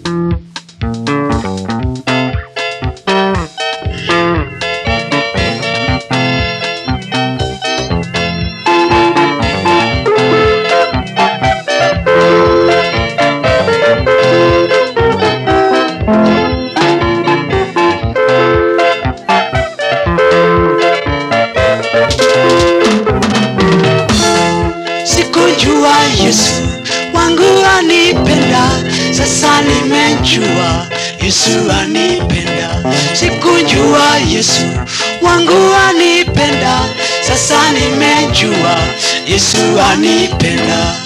Sikujua Yesu wangu anipenda, sasa nimejua Yesu anipenda. Sikujua Yesu wangu anipenda, sasa nimejua Yesu anipenda.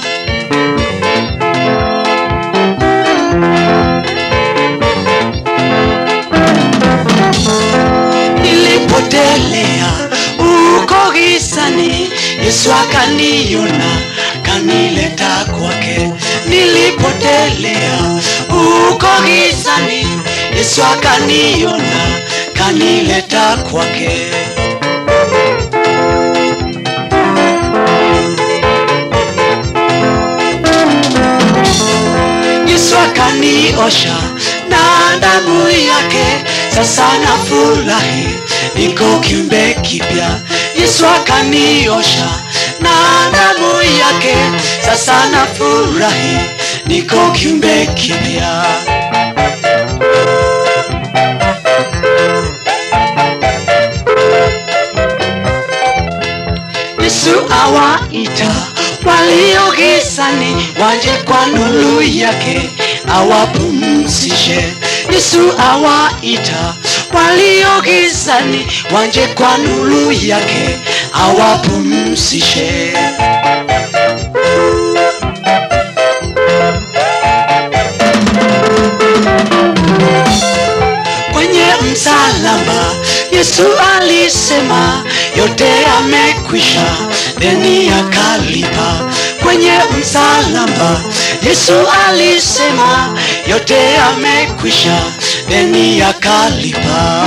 Nilipotelea uko gizani, Yesu akaniona, kanileta kwake. Nilipotelea uko gizani, Yesu akaniona, kanileta kwake. Yesu akaniosha na damu yake, sasa nafurahi, niko kiumbe kipya. Yesu akaniosha na damu yake, sasa nafurahi, niko kiumbe kipya. Yesu awaita walio gizani waje kwa nuru yake awapumzishe. Yesu awaita walio gizani waje kwa nuru yake awapumzishe. Kwenye msalaba Yesu alisema yote amekwisha, deni akalipa. Kwenye msalaba Yesu alisema yote amekwisha, deni akalipa.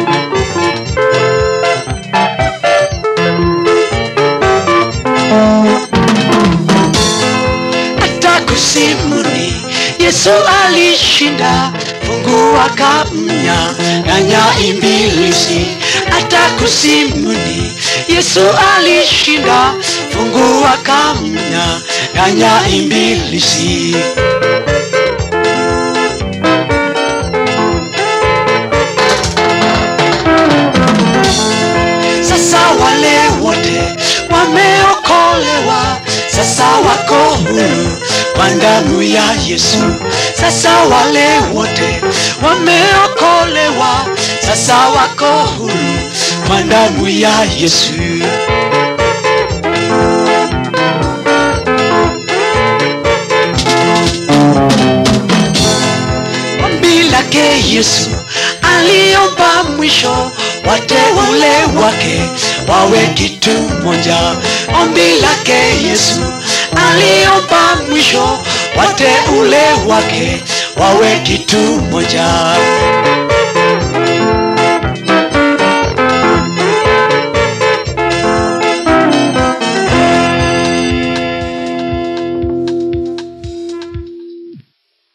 hata kusimuni Yesu alishinda, fungu akamnyang'anya ibilisi. Hata kusimuni Yesu alishinda, fungu akamnyang'anya ibilisi. Sasa wale wote wameokolewa, sasa wako huru kwa damu ya Yesu. Sasa wale wote wameokolewa, sasa wako huru kwa damu ya Yesu. Ombi lake Yesu aliomba mwisho wateule wake wawe kitu moja. Ombi lake Yesu aliomba mwisho wateule wake wawe kitu moja.